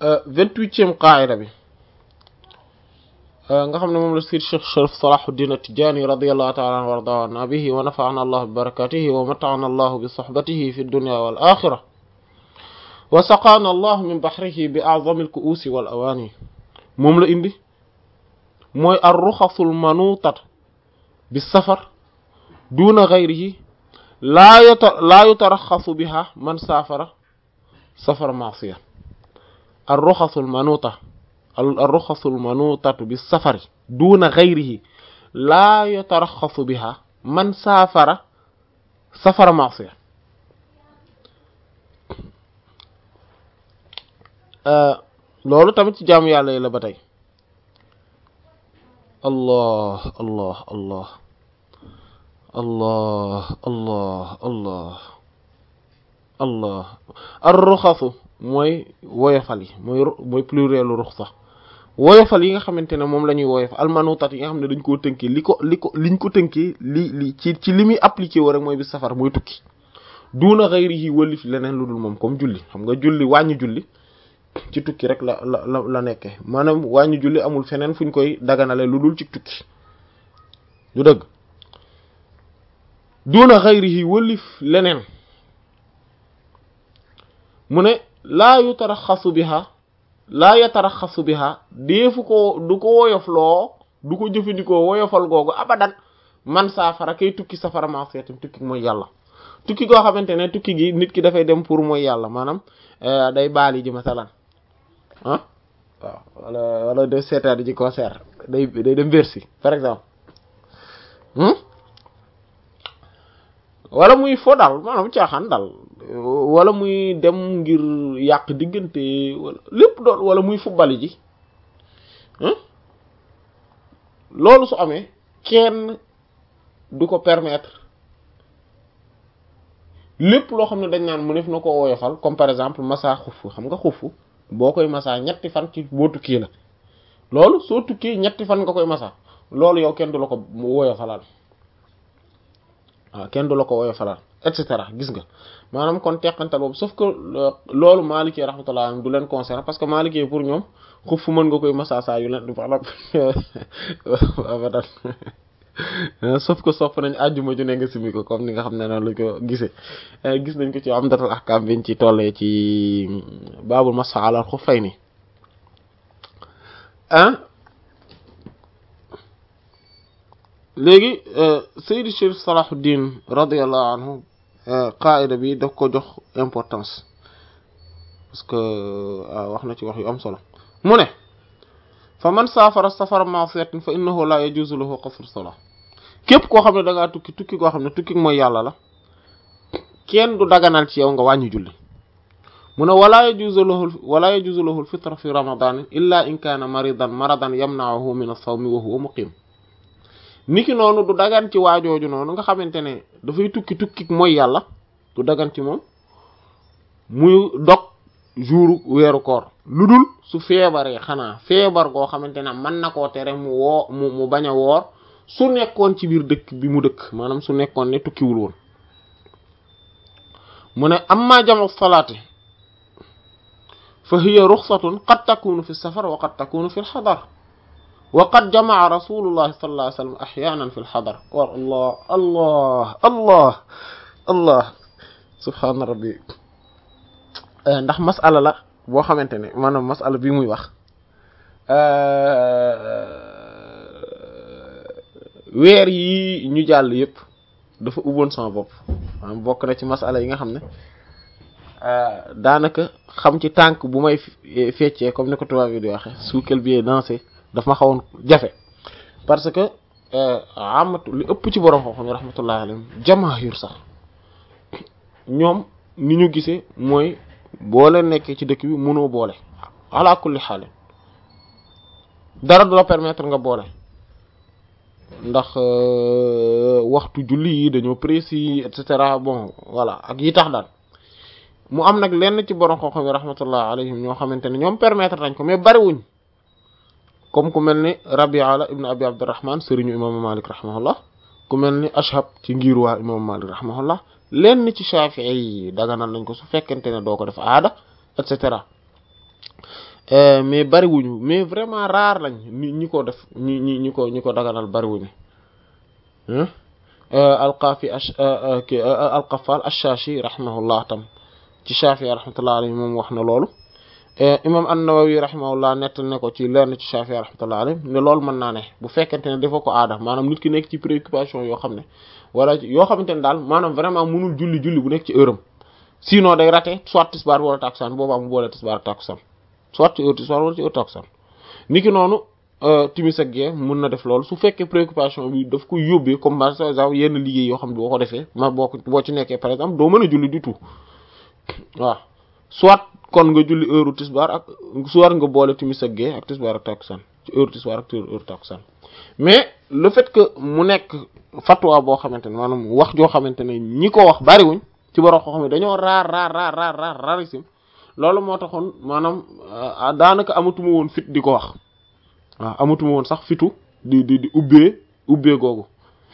vingt-huitième qaida bi nga xam ne moom la sir Cheikh Sharif Salahuddin At-Tijani radiyallahu ta'ala anhu wa radiya bihi wa nafa'ana Allah bi barakatihi wa mata'ana Allah bi sohbatihi fi dunya wal akhirah wa saqana Allah min bahrihi bi a'zami al-ku'usi wal awani moom la indi mooy ar-rukhasul manutat bi safar duna ghayrihi laa yata laa yutaraxasu biha man saafara safara maasiya ar-ruxasul manuta ar-ruxasul manutatu bi safari duna ghayrihi laa yutaraxasu biha man saafara safara maasiya loolu tamit ci jaamu yàlla yi la ba tey allah allah allah allah allah allah allah ar-ruxasu mooy woyofal yi mooy mooy plurielu ruxsa woyofal yi nga xamante ne moom la ñuy woyofal almanutat yi nga xam ne dañ koo tënkee li ko li ko liñ ko tënkee li li ci ci li muy appliqué woo rek mooy bis safar mooy tukki duuna xayrihi wëlif leneen lu dul moom comme julli xam nga julli wàññi julli ci tukki rek la la la la nekkee maanaam wàññi julli amul feneen fuñ koy daganale lu dul ci tukki du dëgg duna xayrihi wëlif leneen mu ne laa yutaraxasu biha laa yataraxasu biha deefu ko du ko woyof loo du ko jëfandikoo woyofal googu abadan man saafara kay tukki safara ma seetam tukki mooy yàlla tukki goo xamante ne tukki gi nit ki dafay dem pour mooy yàlla maanaam day baali ji masalan ah waaw wala wala de seetaat ji concert day day dem Bercy par exemple wala muy fo daal maanaam caaxaan daal wala muy dem ngir yàq diggante wala lépp doon wala muy football ji loolu su amee kenn du ko permettre lépp loo xam ne dañ naan mu def na ko woyofal comme par exemple massa xufu xam nga xufu boo koy massa ñetti fan ci boo tukkee la loolu soo tukkee ñetti fan nga koy massa loolu yow kenn du la ko woyofalal waaw kenn du la ko woyofalal et cetera gis nga maanaam kon teqantal boobu sauf que loolu Maliki rahmatullah du leen concerné parce que Maliki pour ñoom xufu mën nga koy massa saa yu leen du faxla abadan sauf que sopp nañ àjjuma ju ne nga simi ko comme ni nga xam ne noonu lañ ko gisee gis nañ ko ci Umdatul Ahkam biñ ci tollee ci baabul masx alal xuffayni ah léegi Seydi Chérif Salahuddin radiyallahu anhu qaida bi daf ko jox importance parce que wax na ci wax yu am solo mu ne fa man saafara safara ma'siyatin fa innahu la yajuzu lahu qasru salah képp koo xam ne da ngaa tukki tukki koo xam ne tukki mooy yàlla la kenn du daganal ci yow nga wàññi julli mu ne wala yajuzu lahu wala yajuzu lahu al-fitra fi ramadan illa in kana maridan maradan yamna'uhu min as-sawmi wa huwa muqim niki noonu du dagan ci waajooju noonu nga xamante ne dafay tukki tukki mooy yàlla du dagan ci moom muy dog jour weeru koor lu dul su feebaree xanaa feebar goo xamante ne mën na koo tere mu woo mu mu bañ a woor su nekkoon ci biir dëkk bi mu dëkk maanaam su nekkoon ne tukkiwul woon mu ne amma jamu salaati fa hiya ruxsatun qad takunu fi safar wa qad takunu fi lxadar wa qad jamaa rasulullahi sallallahu alayhi wa sallam axyanan fi lxadar wa allah allah allah allah subhaana rabbi ndax masala la boo xamante ne maanaam masala bi muy wax weer yi ñu jàll yépp dafa ubboon sama bopp maanaam bokk na ci masala yi nga xam ne daanaka xam ci tànk bu may feccee comme ni ko tubaab yi di waxe sous quel pied danser daf ma xawoon jafe parce que amatu li ëpp ci borom xam-xam yi rahmatullahi alayhim jamaahir sax ñoom ni ñu gisee mooy boo leen nekkee ci dëkk bi mënoo boole ala kulli xaal dara du la permettre nga boole ndax waxtu julli yi dañoo précis et cetera bon voilà ak yi tax daal mu am nag lenn ci borom xam-xam yi rahmatullah alayhim ñoo xamante ne ñoom permettre nañ ko mais bariwuñ comme ku mel ni Rabi'a ibn Abi Abdurrahman sëriñu imaamu Malik rahimahullah ku mel ni Ashhab ci ngir waa imaamu Malik rahimahullah lenn ci Shafi'i yi daganal nañ ko su fekkente ne doo ko def aada et cetera mais bariwuñu mais vraiment rare lañ ñi ñi ko def ñi ñi ñi ko ñi ko daganal bariwuñu alqaafi alqafal ash-Shashi rahimahullah tam ci Shafi rahmatullah alayhi moom wax na loolu imam an-Nawawi rahimahullah nettal ne ko ci lenn ci Shafi rahmatullah alayhi ne loolu mën naa ne bu fekkente ne dafa ko aada maanaam nit ki nekk ci préoccupation yoo xam ne wala yoo xamante ne daal maanaam vraiment mënul julli julli bu nekk ci heure am sinon day raté soit tisbaar wala takusaan boobaa mu boole tisbaar takusaan soit ci heure tisbaar wala ci heure takusaan niki noonu timis ak gee mën na def loolu su fekkee préoccupation bi daf ko yóbbee comme par exemple yenn liggéey yoo xam ne boo ko defee ma boo ko boo ci nekkee par exemple doo mën a julli du tout waaw soit kon nga julli heure tisbaar ak soit nga boole timis ak gee ak tisbaar ak takusaan ci heure tisbaar ak heure takusaan mais le fait que mu nekk fatwa boo xamante ne maanaam wax joo xamante ne ñi ko wax bariwuñ ci borom xam ne dañoo raar raar raar raar raar rarisim loolu moo taxoon maanaam daanaka amatuma woon fit di ko wax waaw amatuma woon sax fitu di di di ubbee ubbee googu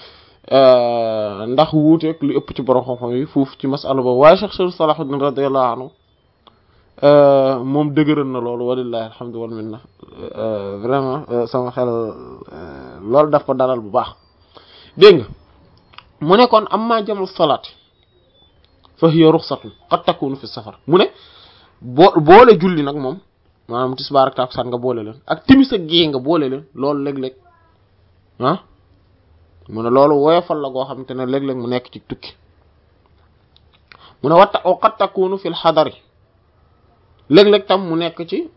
ndax wuuteeg li ëpp ci borom xam-xam yi foofu ci masala boobu waaye Cheikh Cheikh Salahuddin radiyallahu anhu moom dëgëral na loolu walillahi alhamdu wal minna vraiment sama xel loolu daf ko dalal bu baax dégg nga mu ne kon amma jamu salaati fa hiya ruxsatun qad takunu fi safar mu ne boo boole julli nag moom maanaam tisbaar ak takkusaan nga boole leen ak timis ak gée nga boole leen loolu léeg-léeg ah mu ne loolu woyofal la goo xamante ne léeg-léeg mu nekk ci tukki mu ne watta o qad takunu fil xadari léeg-léeg tam mu nekk ci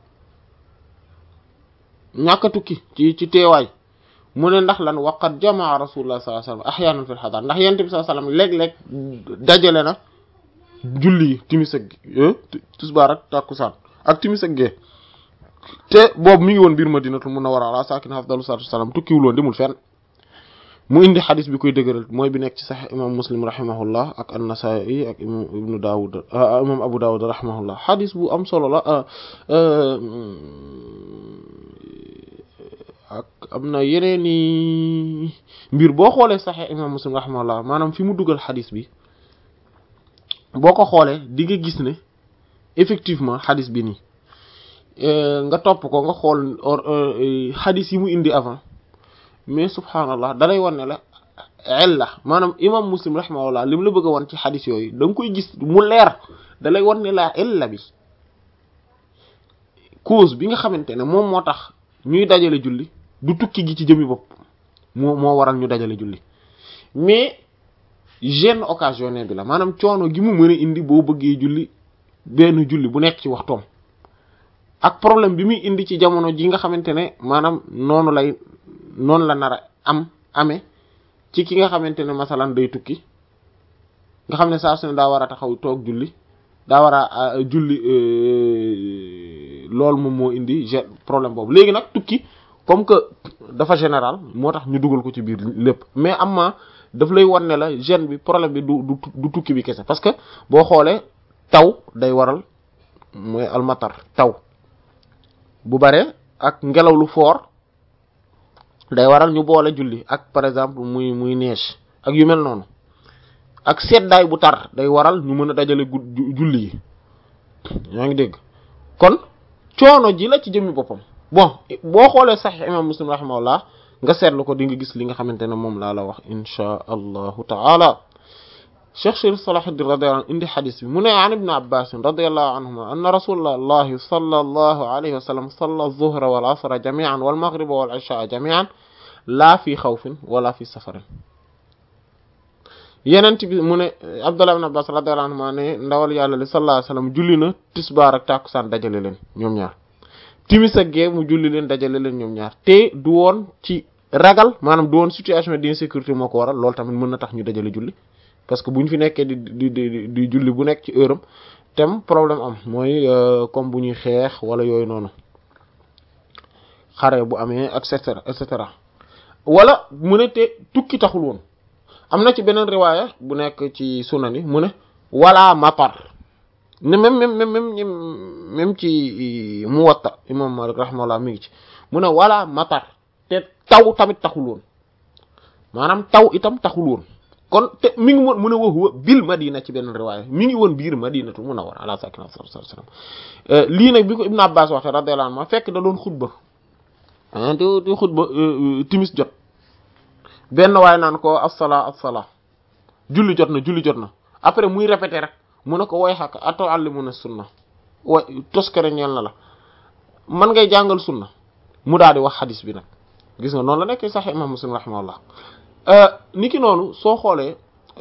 ñàkk a tukki ci ci teewaay mu ne ndax lan waqat jamaa rasulullah sallallahu alayhi wasallam ahyaanan fil xadar ndax yent bi sallallahu alayhi wasallam léeg-léeg dajale na julli yi timis ak tisbaar ak takkusaan ak timis ak gee te boobu mi ngi woon biir madinatul munawwara ala sakin afdalu salatu wasalam tukkiwul woon demul fenn mu indi xadis bi koy dëgëral mooy bi nekk ci sax imam muslim rahimahullah ak an-Nasa'i ak imam ibnu Dawud imam Abu Dawud rahimahullah xadis bu am solo la ak am na yeneeni mbir boo xoolee saxee imam muslim rahimahullah maanaam fi mu dugal xadis bi boo ko xoolee di nga gis ne effectivement xadis bi nii nga topp ko nga xool xadis yi mu indi avant mais subhaanallah dalay wan ne la illa maanaam imam muslim rahimahullah li mu la bëgg a wan ci xadis yooyu da nga koy gis mu leer dalay wan ne la illa bi cause bi nga xamante ne moom moo tax ñuy dajale julli du tukki gi ci jëmi bopp moo moo waral ñu dajale julli mais gêne occasionné bi la maanaam coono gi mu mën a indi boo bëggee julli benn julli bu nekk ci waxtoom ak problème bi muy indi ci jamono ji nga xamante ne maanaam noonu lay noonu la nar a am amee ci ki nga xamante ne masalan day tukki nga xam ne saa su ne daa war a taxaw toog julli daa war a julli loolu moom moo indi g problème boobu léegi nag tukki comme que dafa général moo tax ñu dugal ko ci biir lépp mais am ma daf lay wan ne la gêne bi problème bi du du tukki bi kese parce que boo xoolee taw day waral mooy almatar taw bu bare ak ngelaw lu fort day waral ñu boole julli ak par exemple muy muy neige ak yu mel noonu ak seddaay bu tar day waral ñu mën a dajale julli yi yaa ngi dégg kon coono ji la ci jëmmi boppam bon boo xoolee saxiix imam muslim rahimahullah nga seetlu ko di nga gis li nga xamante ne moom laa la wax inchaa allahu taala cheikh Cheikh Salahuddin radiyallahu anhu indi xadis bi mu ne an ibn abbas radiyallahu anhuma anna rasulallahi sallallahu alayhi wa sallam salla az-zuhra wal asra jami'an wal maghriba wal isha jami'an laa fi xawfin wala fi safarin yenent bi mu ne Abdullah ibn Abbas radiyallahu anhuma ne ndawal yàlla li sallallahu alayhi wa sallam julli na tisbaar ak tàkkusaan dajale leen ñoom ñaar timis ak gee mu julli leen dajale leen ñoom ñaar te du woon ci ragal maanaam du woon situation d'insécurité moo ko waral loolu tamit mën na tax ñu dajale julli parce que bu ñu fi nekkee di di di di julli bu nekk ci heure am tem problème am mooy comme bu ñuy xeex wala yooyu noonu xare bu amee et cetera et cetera wala mu ne te tukki taxul woon am na ci beneen riwaaya bu nekk ci sunani mu ne wala matar ne même même même même même ci Muwatta imam Malik rahimahullah mi ngi ci mu ne wala matar te taw tamit taxul woon maanaam taw itam taxul woon kon te mi ngi woon mu ne wa huwa bil madina ci benn riwaaya mi ngi woon biir madinatu munawwara ala sakina sallallahu alayhi wasallam lii nag bi ko Ibn Abbas waxee radiyallahu anhu fekk da doon xutba ah di di xutba timis jot benn waaye naan ko as-salaa as-salaa julli jot na julli jot na après muy répété rek mu ne ko way xàq atu'allimuna sunna wa toskare ñeel na la man ngay jàngal sunna mu daal di wax xadis bi nag gis nga noonu la nekk sax imam muslim rahimahullah niki noonu soo xoolee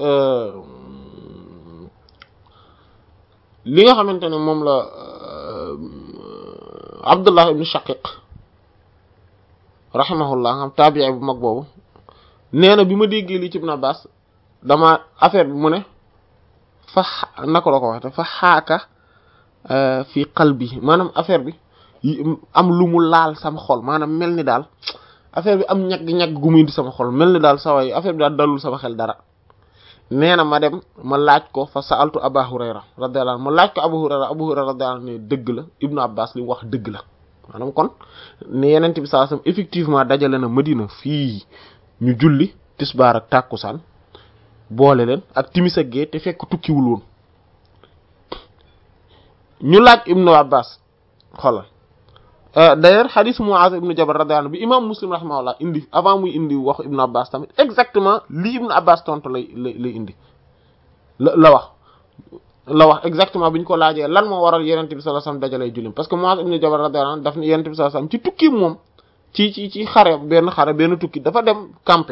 li nga xamante ne moom la Abdullah ibn Shaqiq rahimahullah nga xam taabi'i bu mag boobu nee na bi ma déggee lii ci Ibn Abbas dama affaire bi mu ne fa naka la ko waxte fa xaaka fi qalbi maanaam affaire bi am lu mu laal sama xol maanaam mel ni daal affaire bi am ñagg-ñagg gu muy indi sama xol mel ni daal saway affaire bi daal dalul sama xel dara nee na ma dem ma laaj ko fa sa'altu Aba Hurayra radiyallahu anhu ma laaj ko Abu Hurayra Abu Hurayra radiyallahu anhu ne dëgg la Ibnu Abbas li mu wax dëgg la maanaam kon ne yenent bi sallallahu alayhi wasallam effectivement dajale na Madina fii ñu julli tisbaar ak tàkkusaan boole leen ak timis ak gee te fekk tukkiwul woon ñu laaj Ibnu Abbas xoolal d'ailleurs hadith Muaz ibn Jabal radiyallahu anhu bi imam Muslim rahimahullah indi avant muy indi waxu Ibn Abbas tamit exactement li Ibn Abbas tontu lay lay lay indi la la wax la wax exactement bi ñu ko laajee lan moo waral Yonent bi sallallahu alayhi wasallam dajalay jullim parce que Muaz ibn Jabal radiyallahu anhu daf ne Yonent bi sallallahu alayhi wasallam ci tukki moom ci ci ci xare benn xare benn tukki dafa dem camper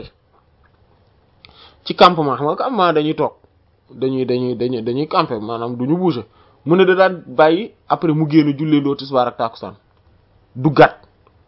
ci campement xam nga campement dañuy toog dañuy dañuy dañuy dañuy camper maanaam du ñu bouger mu ne da daan bàyyi après mu génn jullee doo tisbaar ak tàkkusaan duggaat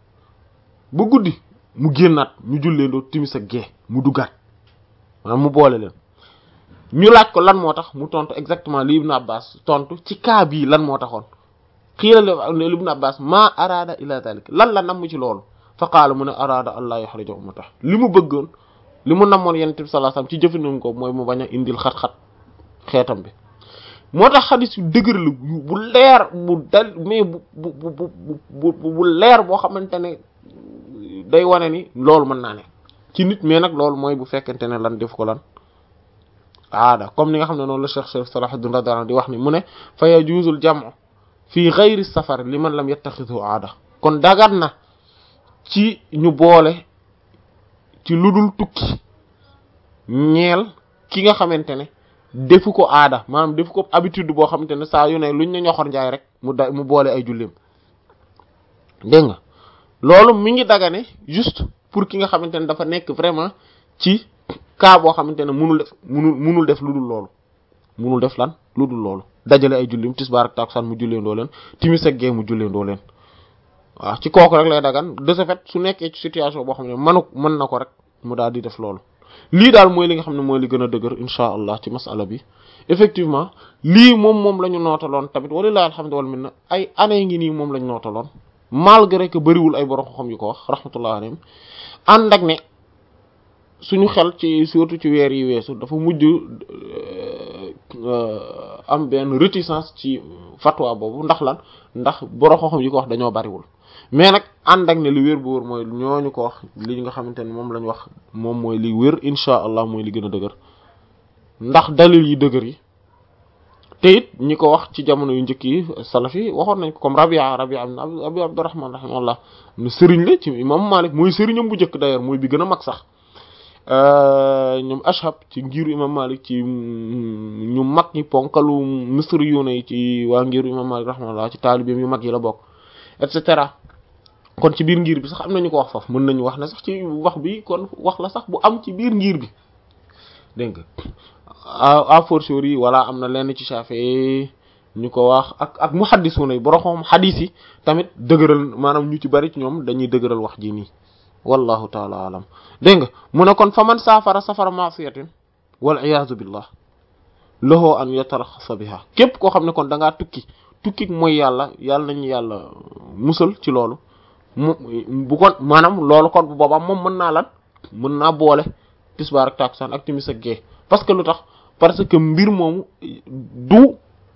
ba guddi mu génnaat ñu julleendoo timis ak gee mu duggaat maanaam mu boole leen ñu laaj ko lan moo tax mu tontu exactement li Ibn Abbas tontu ci cas bii lan moo taxoon xiila li Ibn Abbas maa araada ila dalik lan la namm ci loolu fa qaala mu ne araada allah yuhrija ummata li mu bëggoon li mu namoon Yonent bi sallallahu alayhi wasallam ci jëfandikoo ko mooy mu bañ a indil xat-xat xeetam bi moo tax xadis yu dëgër la bu leer bu dal mais bu bu bu bu bu leer boo xamante ne day wane ni loolu mën naa ne ci nit mais nag loolu mooy bu fekkente ne lan def ko lan aada comme ni nga xam ne noonu la Cheikh Cheikh Salahuddin radiyallahu di wax ni mu ne fa yajuzul jam'u fi ghayri safar liman lam yattakhidhu aada kon dagat na ci ñu boole ci ludul tukki ñeel ki nga xamante ne defu ko aada maanaam defu ko habitude boo xamante ne saa yu ne luñ ne ñoxor njaay rek mu da mu boole ay jullim dégg nga loolu mi ngi dagane juste pour ki nga xamante ne dafa nekk vraiment ci cas boo xamante ne munul def munul munul def lu dul loolu munul def lan lu dul loolu dajale ay jullim tisbaar ak takusaan mu julleendoo leen timis ak gee mu julleendoo leen waaw ci kooku rek lay dagan de ce fait su nekkee ci situation boo xam ne manu mën na ko rek mu daal di def loolu lii daal mooy li nga xam ne mooy li gën a dëgër insha allah ci masala bi effectivement lii moom moom la ñu nootaloon tamit walilahi alhamdu wal minna ay année ngi nii moom la ñu nootaloon malgré que bëriwul ay borom xam yu ko wax rahmatullah alayhim ànd ak ne suñu xel ci surtout ci weer yi weesu dafa mujj am benn réticence ci fatwa boobu ndax lan ndax borom xam yi ko wax dañoo bariwul mais nag ànd ak ne li wér bu wér mooy ñooñu ko wax li nga xamante ne moom lañ wax moom mooy li wér insha allah mooy li gën a dëgër ndax dalil yi dëgër yi te it ñi ko wax ci jamono yu njëkk yi salaf yi waxoon nañ ko comme Rabia Rabia ibn Abi Abdurrahman rahimahullah ne sëriñ la ci imam Malik mooy sëriñam bu njëkk d'ailleurs mooy bi gën a mag sax ñoom Ashab ci ngiru imam Malik ci ñu mag ñi ponkalu misri yu ne ci waa ngiru imam Malik rahimahullah ci taalibeem yu mag yi la bokk et cetera kon ci biir ngir bi sax am nañu ko wax foofu mën nañu wax ne sax ci wax bi kon wax la sax bu am ci biir ngir bi dégg nga a fortiori wala am na lenn ci Shafi'i ñu ko wax ak ak muhaddisuna yi borom xam xadiis yi tamit dëgëral maanaam ñu ci bari ci ñoom dañuy dëgëral wax ji nii wallahu taala alam dégg nga mu ne kon fa man saafara safara ma'siyatin wal iyaazu billah lahu an yataraxasa biha képp koo xam ne kon da ngaa tukki tukki mooy yàlla yàlla nañu yàlla musal ci loolu mu bu kon maanaam loolu kon bu boobaa moom mën naa lan mën naa boole tisbaar ak takusaan ak timis ak gee parce que lu tax parce que mbir moomu du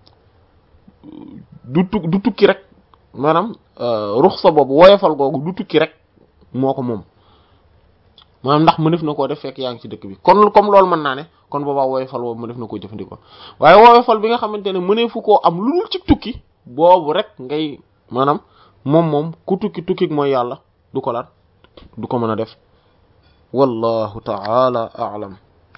du tu du tukki rek maanaam ruxsa boobu woyofal googu du tukki rek moo ko moom maanaam ndax mënef na koo def fekk yaa ngi ci dëkk bi kon comme loolu mën naa ne kon boobaa woyofal boobu mënef na koo jëfandikoo waaye woyofal bi nga xamante ne mëneefu koo am lu dul ci tukki boobu rek ngay maanaam moom moom ku tukki tukki mooy yàlla du ko laat du ko mën a def wallahu ta'ala a'lam